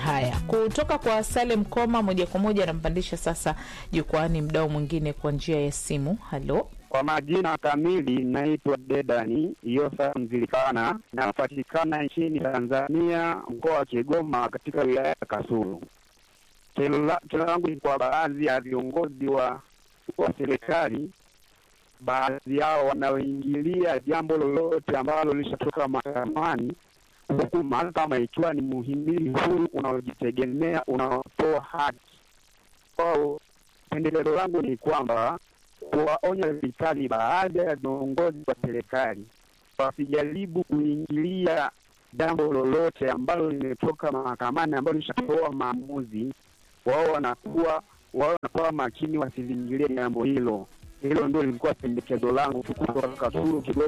Haya, kutoka kwa Salem Koma moja kwa moja anampandisha sasa jukwani mdao mwingine kwa njia ya simu. Halo, Kwa majina kamili naitwa Dedani Yosa Mzilikana, napatikana nchini Tanzania, mkoa wa Kigoma, katika wilaya ya Kasulu. Kero la- kero langu ni kwa baadhi ya viongozi wa wa serikali, baadhi yao wanaoingilia jambo lolote ambalo lishatoka mahakamani, huku mahakama ikiwa ni muhimili huru unaojitegemea unaotoa haki kwao. Pendeleo langu ni kwamba kuwaonya vikali baadhi ya viongozi wa serikali wasijaribu kuingilia jambo lolote ambalo limetoka mahakamani ambalo lishatoa maamuzi. Wao wanakuwa wao wanakuwa makini, wasilingilie jambo hilo. Hilo ndio lilikuwa pendekezo langu tu kutoka Kasulu, Kigoma.